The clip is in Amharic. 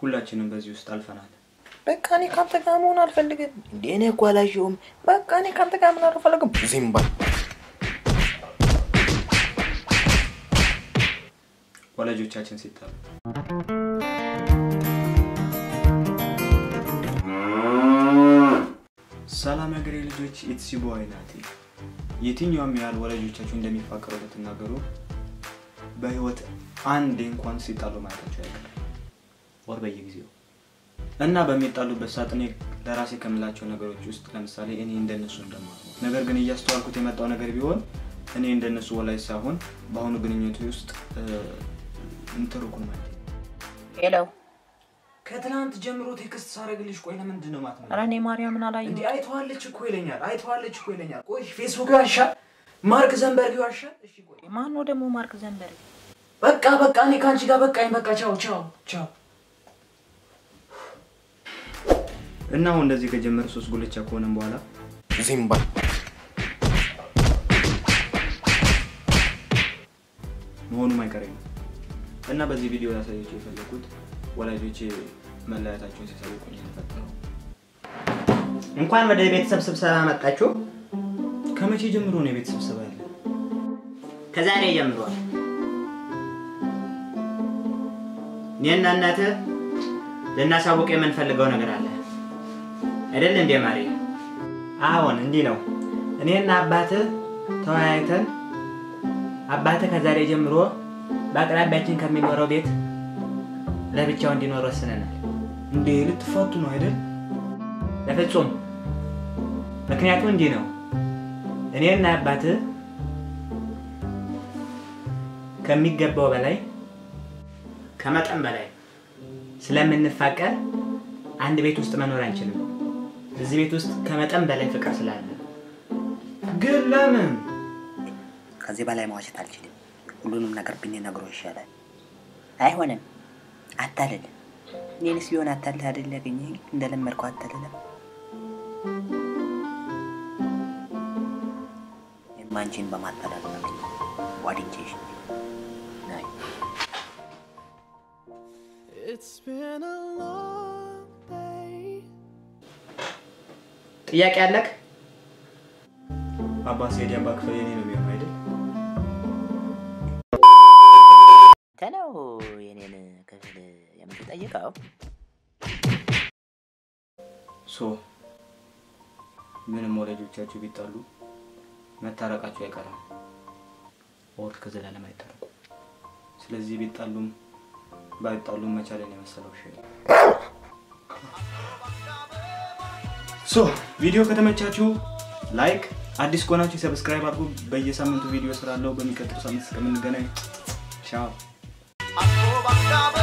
ሁላችንም በዚህ ውስጥ አልፈናል። በቃ እኔ ከአንተ ጋር መሆን አልፈልግም። እንዴ እኔ እኮ አላየሁም። በቃ እኔ ከአንተ ጋር ምን አልፈልግም። ዝም በል። ወላጆቻችን ሲጣሉ ሰላም የሀገሬ ልጆች ኢትሲ ቦይ ናቲ። የትኛውም ያህል ወላጆቻችሁ እንደሚፋቀሩ ብትናገሩ በህይወት አንዴ እንኳን ሲጣሉ ማየታቸው አይቀርም፣ ወር በየጊዜው እና በሚጣሉበት ሰዓት እኔ ለራሴ ከምላቸው ነገሮች ውስጥ ለምሳሌ እኔ እንደነሱ እንደማልሆን ነገር ግን እያስተዋልኩት የመጣው ነገር ቢሆን እኔ እንደነሱ ወላጅ ሳይሆን በአሁኑ ግንኙነቱ ውስጥ እንትርኩን ማለት ነው። ሄሎ። ከትናንት ጀምሮ ቴክስት ሳደርግልሽ ቆይ ለምንድን ነው ማት ኧረ እኔ ማርያምን አላየሁም። እንዲህ አይተዋለች እኮ ይለኛል አይተዋለች እኮ ይለኛል። ቆይ ፌስቡክ ያሻል፣ ማርክ ዘንበርግ ያሻል። እሺ ቆይ ማን ነው ደግሞ ማርክ ዘንበርግ? በቃ በቃ እኔ ከአንቺ ጋር በቃኝ። በቃ ቻው ቻው ቻው። እና አሁን እንደዚህ ከጀመረ ሶስት ጉልቻ ከሆነም በኋላ ዝም በል። መሆኑም አይቀሬ ነው እና በዚህ ቪዲዮ ያሳየችው የፈለኩት ወላጆቼ መለያየታቸውን ሲያሳውቁኝ የተፈጠረው እንኳን ወደ ቤተሰብ ስብሰባ መጣችሁ። ከመቼ ጀምሮ ነው የቤት ስብሰባ ያለ? ከዛሬ ጀምሯል። እኔና እናትህ ልናሳውቅ የምንፈልገው ነገር አለ አይደል እንዴ ማሪ? አሁን እንዲህ ነው። እኔና አባትህ ተወያይተን አባትህ ከዛሬ ጀምሮ በአቅራቢያችን ከሚኖረው ቤት ለብቻው እንዲኖር ወስነናል። እንዴ ልትፋቱ ነው አይደል? በፍጹም ምክንያቱ እንዲህ ነው። እኔና አባትህ ከሚገባው በላይ ከመጠን በላይ ስለምንፋቀር አንድ ቤት ውስጥ መኖር አንችልም። እዚህ ቤት ውስጥ ከመጠን በላይ ፍቅር ስላለ ግን ለምን? ከዚህ በላይ መዋሸት አልችልም። ሁሉንም ነገር ብንነግረው ይሻላል። አይሆንም። አታልል። እኔንስ ቢሆን አታልል አይደል ያገኘኝ እንደለመድከው አታልለም። የማንቺን በማታለል ነው ዋድጄሽ ናይ It's been a long day. ጥያቄ አለክ? አባ ሲሄድ የአባ ክፍል የኔ ነው የሚሆነው አይደል? አንተ ነው የኔን ክፍል የምትጠይቀው? ሶ ምንም ወላጆቻችሁ ቢጣሉ መታረቃችሁ አይቀርም፣ ወር ከዘላለም አይታረቁ። ስለዚህ ቢጣሉም ባይጣሉም መቻለን የመሰለው ሽ ሶ ቪዲዮ ከተመቻችሁ ላይክ፣ አዲስ ከሆናችሁ ሰብስክራይብ አድርጉ። በየሳምንቱ ቪዲዮ ስላለው በሚቀጥለው ሳምንት እስከምንገናኝ ቻው። Akobakaba